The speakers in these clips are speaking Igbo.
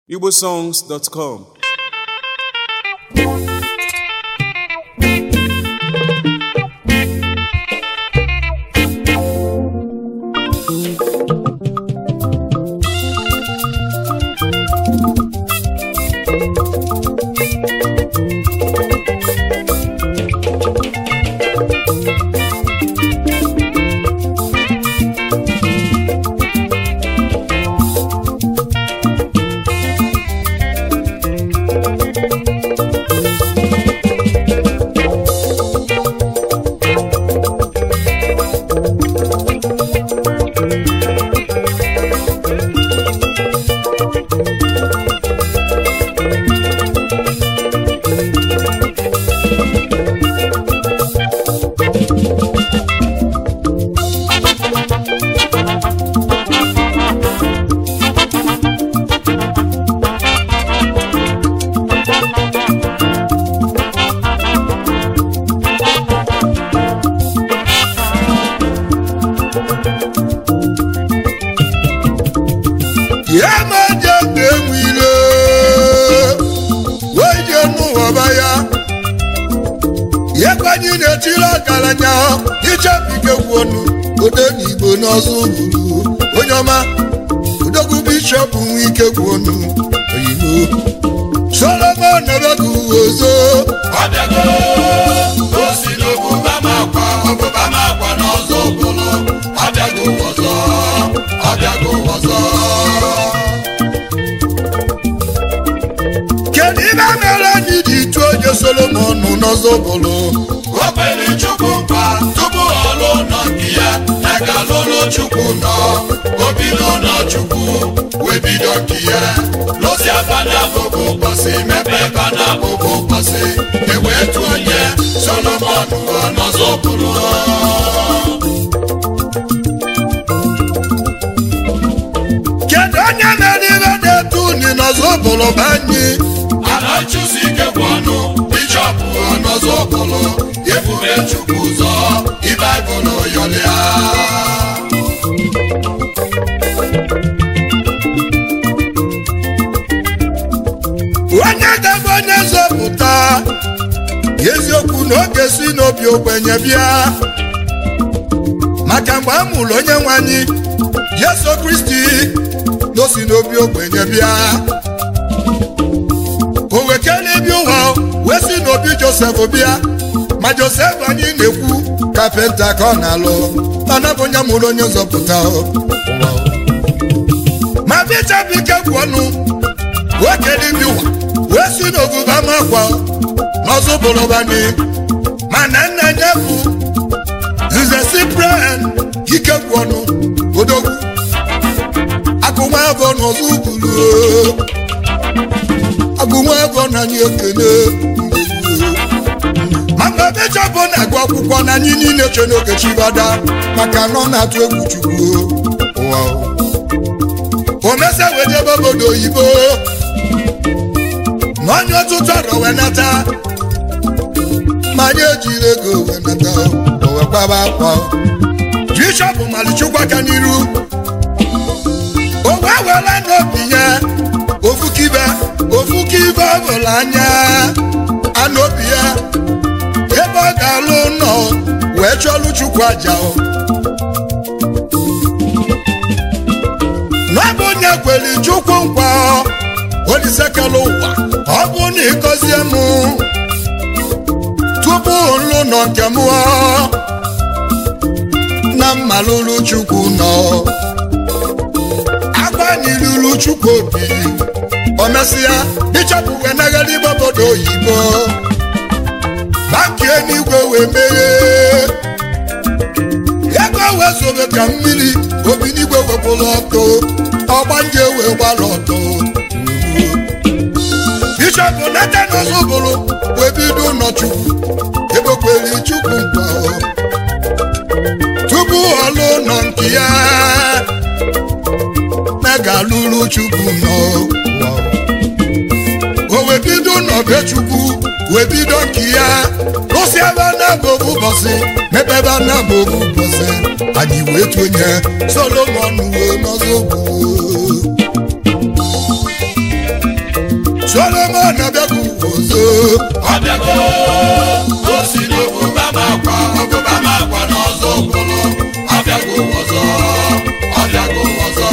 igbosongs.com ya ma je mgbe enwile wee je n'ụwaba ya ya kwanye na-etiri ọgaranya ichebike gwuonu ode n'igbo n'ọzọ gburu onye ọma odogwu bishọp nwe ike gwuonu oyibo solomon ebegu ozo ọbịago o si n'ọbụba m akwa ọbụba m akwa n'ọzọ ụbụrụ ọbịago ọzọ ọbịago ọzọ kedu ibe mere anyị ji tụọ oje solomon n'ọzọ bụrụ o kwere chukwu nkwa tupu ọ lụọ ụlọ nke ya ya ga lụrụ chukwu nọ o bido ụlọ chukwu wee bido nke ya lụsi aba na abụbụ ụbọchị mepe ebe na abụbụ ụbọchị ewee tụọ onye solomon n'ọzọ ụbụrụ kedu onye mere ibe na-etu uni n'ọzọ bụrụ bụ anyị Anachusi ike bụ ọnụ bishọp ọnọzọ bụlụ ebube chukwu ụzọ ibaịbụlụ yọlịa onye ga-abụ onye nzọpụta eziokwu na oge si n'obi ogbenye bịa maka mgbe a mụrụ onye nwe anyị yesu kristi na o si n'obi ogbenye bịa o wekere bi ụwa wee si n'obi josef bịa ma josef anyị na-ekwu kapịnta ka ọ na-alụ mana bụ onye mụrụ onye nzọpụta o. ma bishọp ike gwụ ọnụ okele ndị ụwa wee si n'oguba makwa n'ọzọ bụrụbani mana nna ya bụ nze cyprian ike gwụ ọnụ odogwu agụnwa afọ n'ọzọ ugburu agụnwa afọ na anyị ekele ma mgbe bishọp na-agụ akwụkwọ na anyị niile che n'oge chibada maka na ọ na-atụ egwu chukwu ụwa o mesa wedebe obodo oyibo na onye ọtụtụ ọrọ wee nata ma anyị ejiri ego wee nata o wee kwaba akwa bishọp malichukwu aka n'iru o wee were n'obi ya ofukibe ofukibe ọbụla anya anụ obi ya ebe ọ ga-alụ nọ wee chọlụ chukwu aja o n'ọbụ onye kwere chukwu nkwa olisekela ụwa ọ bụ na ịgọzie m tupu nlụ nọ nke m na mmalụrụ chukwu nọ agbanyiluru chukwu obi o mesịa ịchọpụ wee naghara igbe obodo oyibo banki eluigwe wee meghe ego wee zobe ka mmiri obi n'igwe wepụrụ ọkụ ọgbanje wee gbara ọtọ bishọp natan ọzọbụrụ wee bido ụlọchukwu egbekwere chukwu nkwa tupu ọlụ ụlọ nke ya na ga-alụrụ chukwu nọ o wee bido ụlọ be chukwu wee bido nke ya rụsi ebe a na-abụ ụbọchị mepe ebe a na-abụ ụbọchị anyị wee tụnye solomon wee n'ọzọ bụ solomon abịago ọzọ ọbịago o si n'obuba m akwa obuba m akwa n'ọzọ bụrụ ọbịago ọzọ ọbịago ọzọ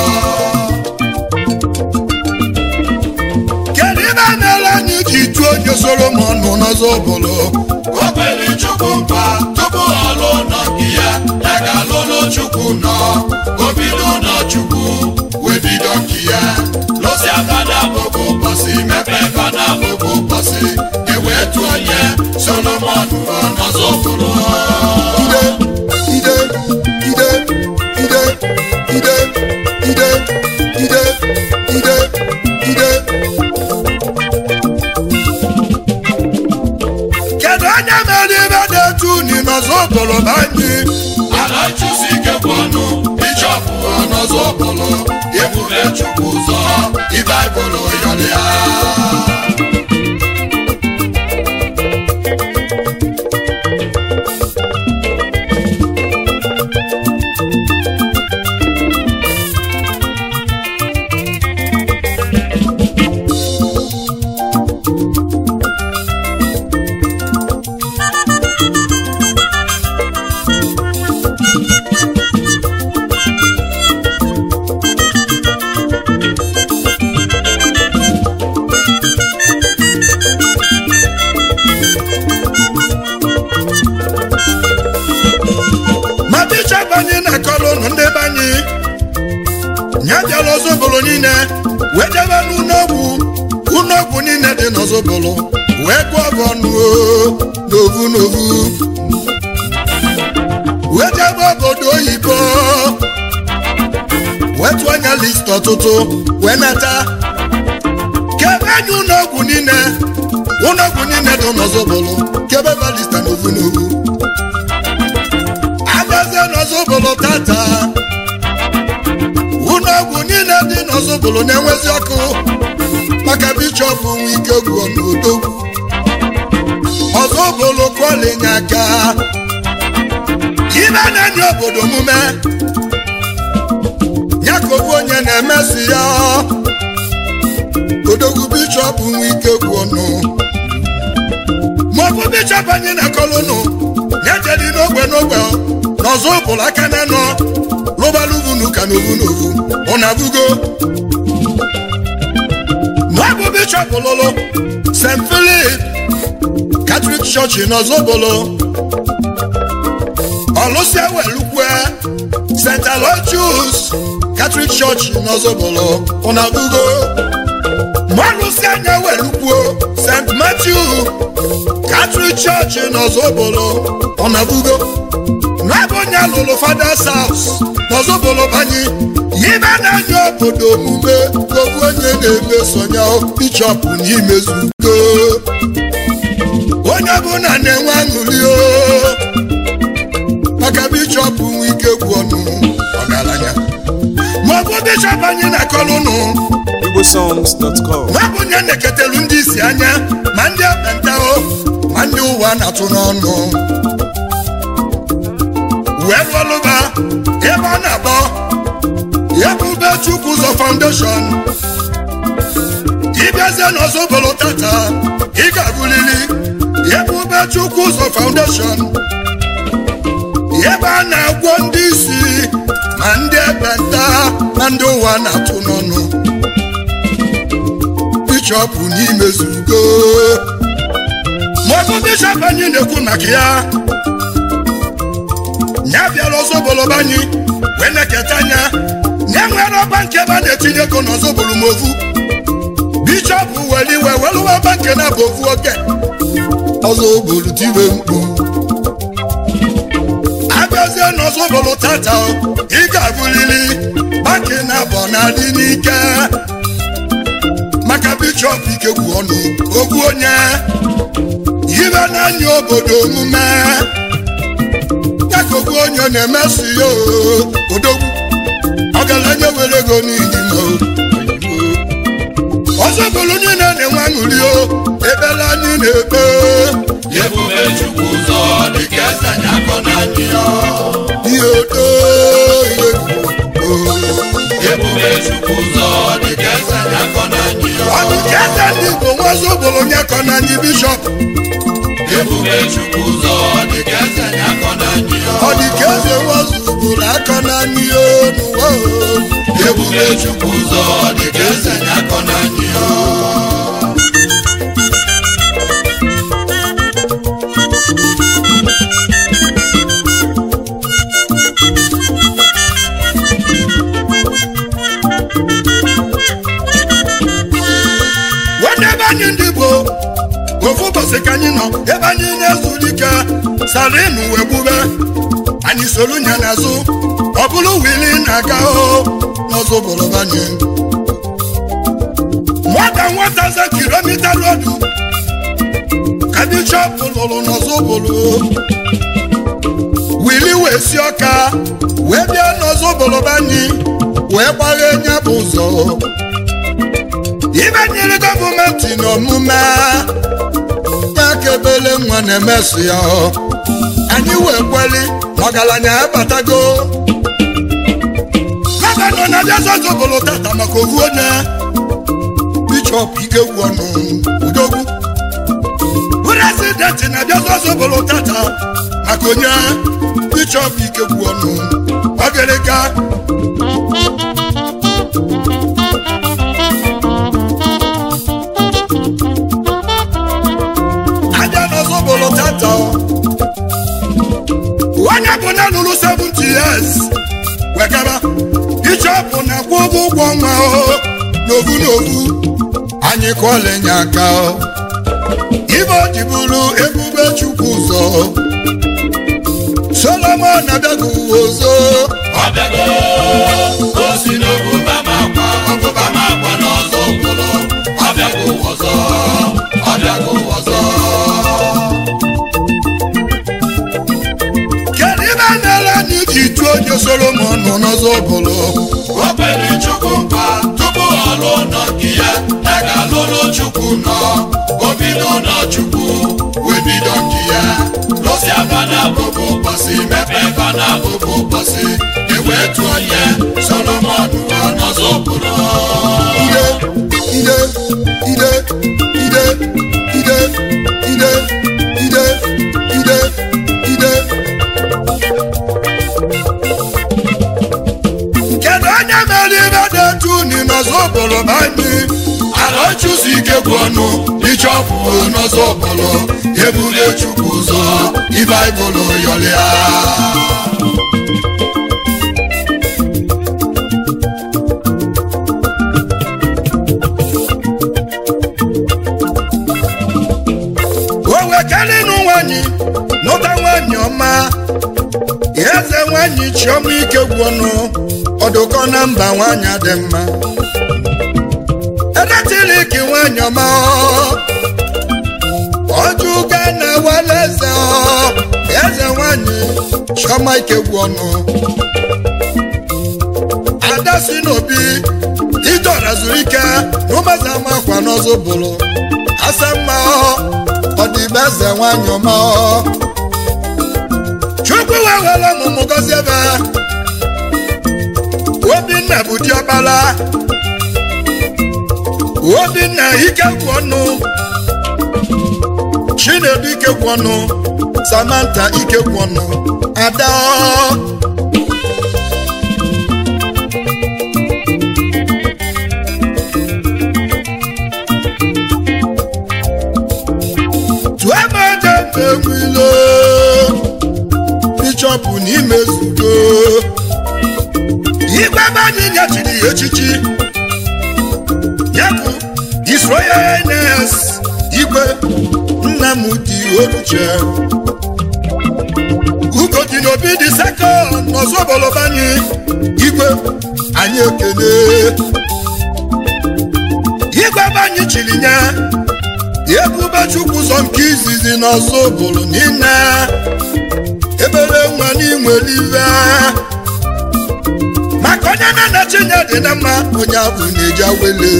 kedu ibe a na-ele anyị ji tụọ onye solomon nọ n'ọzọ bụlụ o kwere chukwu nkwa tupu ọ lụọ nọ nke ya ya ga-alụ n'chukwu nọ o bido n'chukwu wee bido nke ya lụsi fada bụbụ ụbọchị mepee fada bụbụ ụbọchị ewee tụọ onye solomon nọ n'ọzọ bụrụ ide ide ide ide ide ide ide ide ide kedu onye mere ibe na-etu uni n'ọzọ bụlụ banyị ala chụsi ike bụ ọnụ bishọp n'ọzọ bụrụ ebube chukwu ụzọ ịbaịbụl yọrọ ya ma bishọp anyị na-akọrọ ụnụ ndị be anyị ya bịara ọzọbụlụ niile wee jebe n'ụlọọgwụ ụlọọgwụ niile dị n'ọzọbụlụ wee gụọ bụ ọnụ o, n'ovu n'ovu wee jebe obodo oyibo wee tụọ anya list ọtụtụ wee nata kebe anyị ụlọọgwụ niile ụlọọgwụ niile dị n'ọzọbụlụ kebe ba lista n'ovu n'ovu agazie n'ọzọbụlụ tata ụlọọgwụ niile dị n'ọzọbụlụ na-enwezi ọkụ maka bishọp nwe ike gwuo n'odogwu ọzọbụlụ kọlinye aka ibe na-enye obodo omume ya ka ofu onye na-emesi ya odogwu bishọp nwe ike gwuo nụ maọbụ bishọp anyị na-akọlụnụ na-ejedi n'ogbe n'ogbe n'ọzọ ụbụrụ aka na nọ rụbaluvunu ka n'ovu n'ovu ọ na-abụgo n'ọbụ bishọp lụlụ st philip katọlik chọọchị n'ọzọ ụbụrụ ọlụsịa welukwe st aloysius katọlik chọọchị n'ọzọ ụbụrụ ọ na-abụgo mọlụsịa anya welukwuo st matthew katọlik chọọchị n'ọzọbolo ọnabugo n'ebe onye lụrụ fathers house n'ọzọbolo banye yibe na-anya obodo omume obu onye na-emesonya bishọp n'imezugo onye ọbụla na-enwe aṅụrị o maka bishọp nwe ike gwu ọnụ ọgaranya maọbụ bishọp anyị na-akọrọ ụnụ igbosongs.com nwabụ onye na-eketelu ndị isi anya ma ndị ekpenta o ma ndị ụwa na-atụ n'ọnụ wee rụọlụba ebe ọ na-akpọ ebube chukwu ụzọ foundation ịbịazie n'ọzọbolo tata ị ga-abụlili ebube chukwu ụzọ foundation ebe a na-agwọ ndị isi ma ndị ekpenta ma ndị ụwa na-atụ n'ọnụ bishọp n'imezugo maọbụ bishọp anyị na-ekwu maka ya ya bịara ọzọboloba anyị wee na-eketa anya ya nwere ọba nke ebe a na-etinye ego n'ọzọbolo ma ovu bishọp were iwe welụwa ọba nke na-abụ ovu oke ọzọbolo tiwe mkpu abịazie n'ọzọbolo tata ị ga-abụlili baki na-abọ na-adị n'ike maka bishọp ikegwu ọnụ ogwu onye ibe n'anya obodo omume ya ka ogwu onye na-emesi ya oo, odogwu ọgaranya were ego n'ihi ma ọzọ bụrụ niile na-enwe aṅụrị o ebela anyị na-ekpe ebube chukwu ụzọ dịka eze nya akọ na anyị ya ihe odo ihe o ebube chukwu ụzọ dịka eze nya akọ na anyị ya ọ bụ ka eze wazi ụbụrụ nye kọ na anyị bishọp ebube chukwu ụzọ dịka eze na-akọ na anyị ọ dị ka eze wazi ụbụrụ akọ na anyị n'ụwa o. ebube chukwu ụzọ dịka eze na-akọ na anyị nwanne ebe anyị ndị Igbo ofu ụbọchị ka anyị nọ ebe anyị na-ezuru ike salinu wee gbube anyị soro nya n'azụ ọ bụrụ wili na-aga o n'ọzọ obodo anyị nwata nwata ze kilomita rodu ka bishọp lụrụ n'ọzọ obodo wili wee si ọka wee bịa n'ọzọ obodo anyị wee gbaghe nya bụ ụzọ ibe nyere gọọmenti n'omume ya ka ebele nwa na-emeso ya anyị wee kweli na ọgaranya abatago gọvanọ na-abịa zọzọbụlụ tata maka ovu onye bishọp ikegwu ọnụ udogwu prezidenti na-abịa zọzọbụlụ tata maka onye bishọp ikegwu ọnụ ọgịrịga aja n'ọzọbụlụ tata onye bụ na lụrụ 70 years wegara bishọp na-akwụ ụgwọ ụgwọ nwa o n'ovu n'ovu anyị kụọla nye aka o ibe o ji bụrụ ebube chukwu ụzọ solomon abịaghị uwe ọzọ ọ bịago o si n'obuba ma akwa ọbụba ma akwa n'ọzọ ụbụrụ ọ bịago ụwa ọzọ ọ bịago ụwa ọzọ kedu ibe na-ele anyị ji tụọ onye solomon nọ n'ọzọ bụrụ o kwere chukwu nkwa tupu ọ lụọ ụlọ nke ya ya ga-alụrụ chukwu nọ o bido ụlọ chukwu wee bido nke ya lụsịa fana bụbụ ụbọchị mepee fana bụbụ ụbọchị ewee tụọ ya solomon nọ n'ọzọ ụbụrụ ide ide ide ide ide ide ide ide ide kedu onye mere ibe dị etu uni n'ọzọ obodo ma anyị ala chụsi ike gwụ ọnụ ichọpụ n'ọzọ ọbụlụ ebule chukwu ụzọ ibaibụlụ yọlịa o wekelinu nwanyị nụta nwanyị ọma eze nwanyị chiọma ike gwụnụ ọdụkọ na mba nwanyị dị mma eletrik nwanyị ọma ọjụga na wala eze ọ, eze nwanyị chiọma ike gwụnụ ada si n'obi idora zuru ike n'ụmụeze amakwa n'ọzọ bụrụ asa mma ọdịbe eze nwanyị ọma chukwu wee were ọmụmụ gọzie ebe obinna bụ diọkpara obinna ike gwụ ọnụ chinedu ike gwụ ọnụ samantha ike gwụ ọnụ ada tụọ ebe eje mgbe nwilo bishọp n'ime zudo igwe ebe anyị nyechiri ya echichi ya bụ His Royal Highness igwe Nnamdi Oluche ugodi n'obi dị sekọnd n'ọzọ obolobanye anyị igwe anyị ekele igwe ebe anyị chiri nye ebube chukwu ụzọ nke izizi n'ọzọ obodo niile ebere nwa n'inwere ive maka onye na-anachi chinye dị na mma onye abụ na-eji awele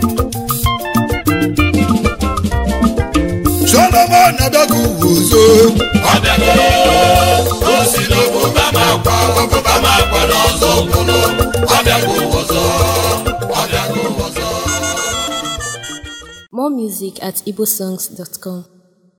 solomon abịago uzo ọ bịago o si n'obuba ma akwa obuba ma akwa n'ọzọ obodo ọ bịago ọzọ More music at igbosongs.com.